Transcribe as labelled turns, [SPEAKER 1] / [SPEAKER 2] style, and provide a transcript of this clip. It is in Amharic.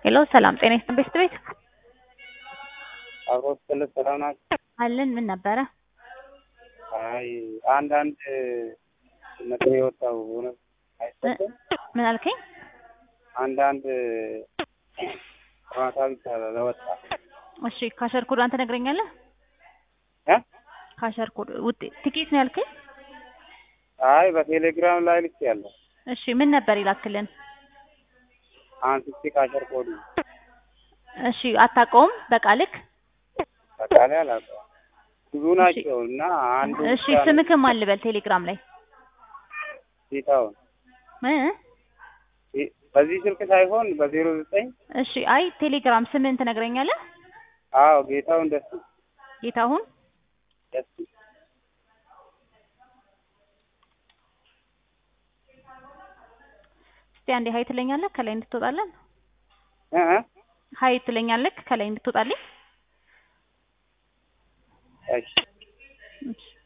[SPEAKER 1] ሄሎ ሰላም ጤና ይስጥልኝ ቤስት ቤት
[SPEAKER 2] አብሮ ስትል ሰላም ናቸው።
[SPEAKER 1] አለን ምን ነበረ?
[SPEAKER 2] አይ አንዳንድ ነጥብ የወጣው እውነት አይሰጥም።
[SPEAKER 1] ምን አልከኝ?
[SPEAKER 2] አንዳንድ ጨዋታ ብቻ ለወጣ
[SPEAKER 1] እሺ ካሸር ኮድ አንተ ነግረኛለህ?
[SPEAKER 2] እ
[SPEAKER 1] ካሸር ኮድ ውጤት ትኬት ነው ያልከኝ?
[SPEAKER 2] አይ በቴሌግራም ላይ ልክ ያለው
[SPEAKER 1] እሺ ምን ነበር ይላክልን?
[SPEAKER 2] አንስቼ ካሸር ኮዱ
[SPEAKER 1] እሺ አታውቀውም በቃልክ?
[SPEAKER 2] በቃላይ አላውቀውም። ብዙ ናቸው እና አንዱ
[SPEAKER 1] እሺ ስምክም አልበል ቴሌግራም ላይ
[SPEAKER 2] ጌታውን
[SPEAKER 1] እ
[SPEAKER 2] በዚህ ስልክ ሳይሆን በዜሮ ዘጠኝ
[SPEAKER 1] እሺ አይ ቴሌግራም ስምህን ትነግረኛለህ?
[SPEAKER 2] አዎ ጌታውን ደስ
[SPEAKER 1] ጌታሁን
[SPEAKER 2] ደስ
[SPEAKER 1] እስቲ አንዴ ሀይ ትለኛለህ ከላይ እንድትወጣለን?
[SPEAKER 2] እ እ
[SPEAKER 1] ሀይ ትለኛለህ ከላይ እንድትወጣልኝ?
[SPEAKER 2] እሺ
[SPEAKER 1] እሺ